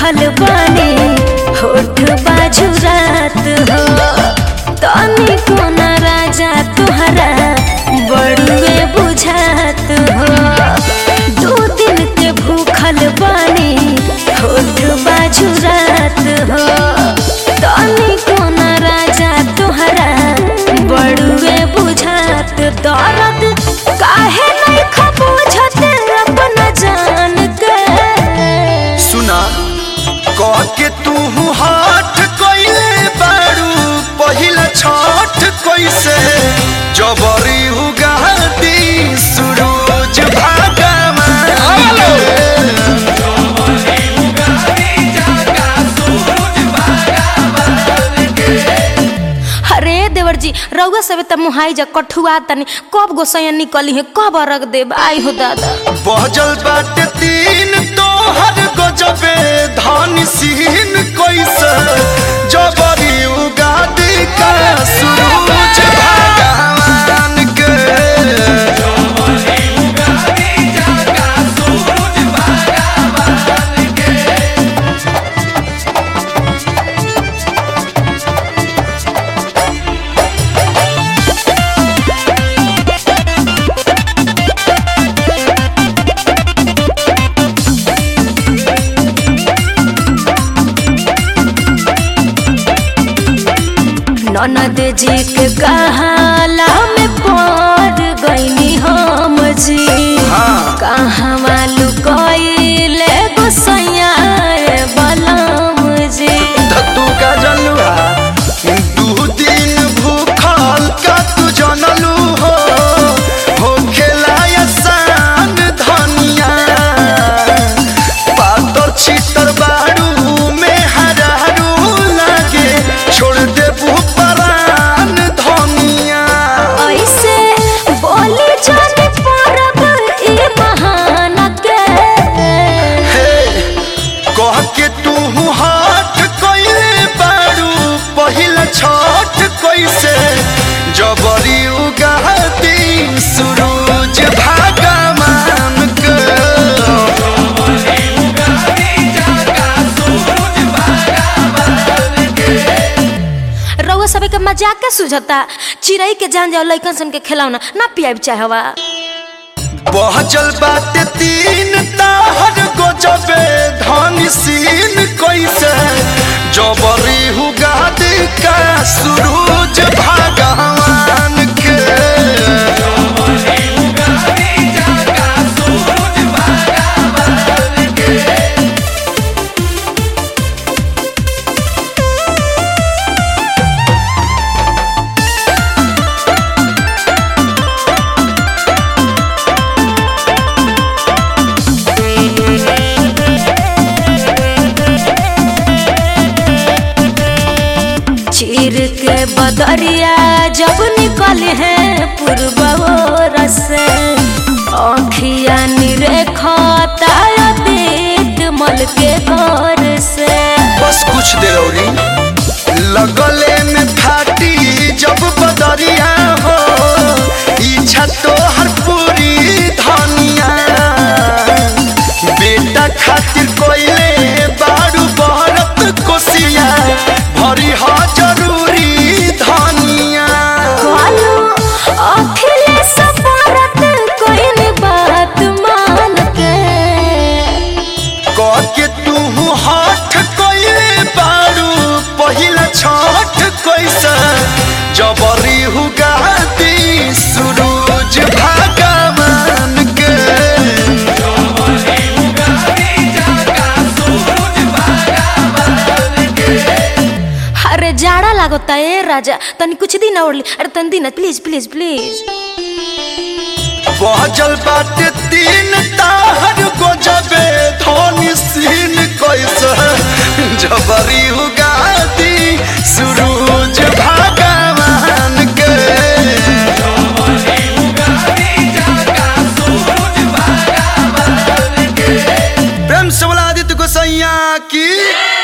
भूखल बानी होठ बाजू रात हो तनी कोना राजा तुहरा बड़ुए बुझात हो दो दिन के भूखल बानी होठ बाजू रात हो तनी कोना राजा तुहरा बड़ुए बुझात दर्द काहे नहीं खबूझत अपना जान के सुना कह के तू हाथ कइले बारू पहिला छठ कैसे जबरी उगाती सूरज भगवान अरे देवर जी रउआ सब त मुहाई जा कठुआ तनी कब गोसैया निकली है कब रख देब आई हो दादा बहजल बाटे तीन तोहर गजबे धान सीन कैसे जबरी उगादी का सूरज भगवान के ननद जी के कहाला में पड़ गईनी हम जी हाँ। कहाँ मालू कइले गोसैया बलम जी धतू का जलुआ दू दिन भूखल का तू जनलू हो हो खेलाया सान धनिया पातर छितर बारू में हरारू लागे छोड़ दे परान धनिया ऐसे बोली जाने परब ई महान के हे कह के तू हाथ कइले बारू पहिला छठ कैसे जबरी उगाती सूरज भगवान के रउआ सबे के मजाक के सुझता चिड़ई के जान जाओ लइकन सन के खिलौना ना पियाब चाहवा बहजल बाटे तीन ताहर गजबे धन सीन कैसे जबरी हुगादी का सूरज भगवान के चीर के बदरिया जब निकल है पूर्व से अखिया निरेखता देख मल के घर से बस कुछ देर औरी लगले में फाटी जब बदरिया हो इच्छा तो हर पूरी धनिया बेटा खातिर कोइले बारू बहरत कोसिया भरी हा जरूरी धनिया कालो अखिलेश भारत कोई बात मान के कह के तू हाथ कोइले बारू पहिला छठ कैसे जबरी हुगाती सूरज भगवान के अरे जाड़ा लागता ए राजा तनी कुछ दिन और ले अरे तनी दिन प्लीज प्लीज प्लीज बहजल बाटे तीन ताहर गजबे धोनी सीन कैसे जबरी उगाती सूरज भगवान के प्रेम से बोला आदित्य गोसैया की